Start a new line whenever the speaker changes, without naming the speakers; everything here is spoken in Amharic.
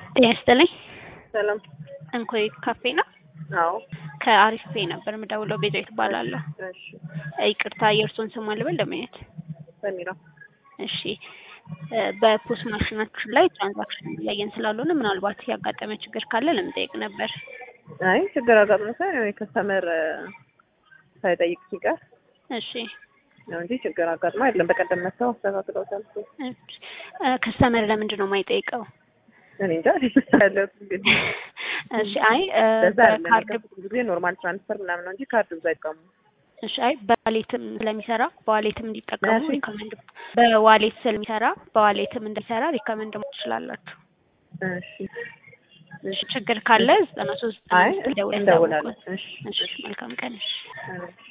ጤና ይስጥልኝ።
ሰላም።
እንኮይ ካፌ ነው።
አዎ።
ከአሪፍ ፔ ነበር የምደውለው። ቤዛዊት እባላለሁ።
እሺ።
ይቅርታ የእርሶን ስም አልበል ለማየት።
ሰሚራ።
እሺ። በፖስ ማሽናችን ላይ ትራንዛክሽን እያየን ስላልሆነ ምናልባት ያጋጠመ ችግር ካለ ለመጠየቅ ነበር።
አይ ችግር አጋጥሞ ሳይሆን የሆነ ከስተመር ሳይጠይቅ ሲቀር
እሺ።
ነው እንጂ ችግር አጋጥሞ አይደለም። በቀደም መጥተው አስተካክለውታል።
ከስተመር ለምንድን ነው የማይጠይቀው?
እኔ እንጃ ያለት እንግዲህ
እሺ። አይ
በዛ
ካርድ
ብዙ ጊዜ ኖርማል ትራንስፈር ምናምን ነው እንጂ ካርድ ብዙ አይጠቀሙ።
እሺ። አይ በዋሌትም ስለሚሰራ በዋሌትም እንዲጠቀሙ ሪኮመንድ በዋሌት ስለሚሰራ በዋሌትም እንዲሰራ ሪኮመንድ ማለት ትችላላችሁ።
እሺ።
እሺ። ችግር ካለ ዘጠና ሶስት
አይ እንደውላለን። እሺ።
እሺ። መልካም ቀን። እሺ።
እሺ